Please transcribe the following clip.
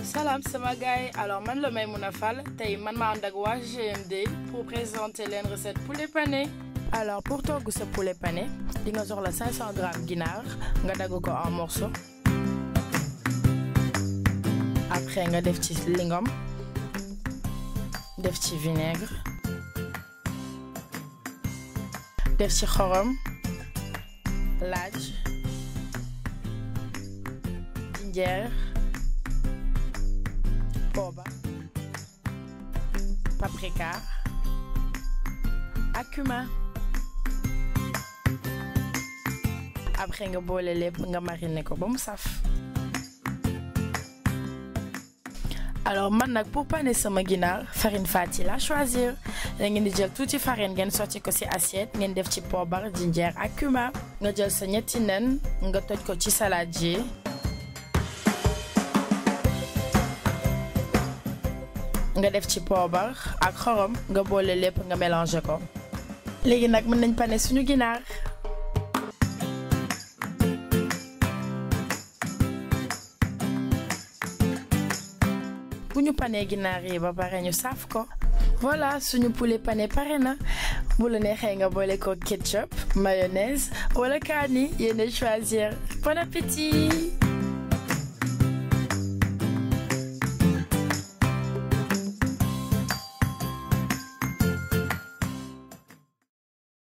salaam sama gars yi alors man la Maimouna Fall tey man ma ànd ak waa GMD pour présenter leen recette poulet pané alors pour togg sa poulet pané di nga soxla 500 grammes ginaar nga dagg ko en morceaux après nga def ci lingom def ci vinaigre def ci xorom laaj jinjeer poobar paprika ak cumin après nga boole lépp nga mariner ko ba mu saf alors man nag pour paner sama ginaar farine fati la choisir da ngeen di jël tuuti farine ngeen sotti ko ci assiette ngeen def ci poobar jinjeer ak cumin nga jël sa ñetti nen nga toj ko ci saladier nga def ci poobar ak xorom nga boole lépp nga mélanger ko léegi nag mën nañ paner suñu ginaar bu ñu panee ginaar yi ba pare ñu saaf ko voilà suñu poulet pané pare na bu la neexee nga boole ko ketchup mayonnaise wala kaani yéen choisir bon appétit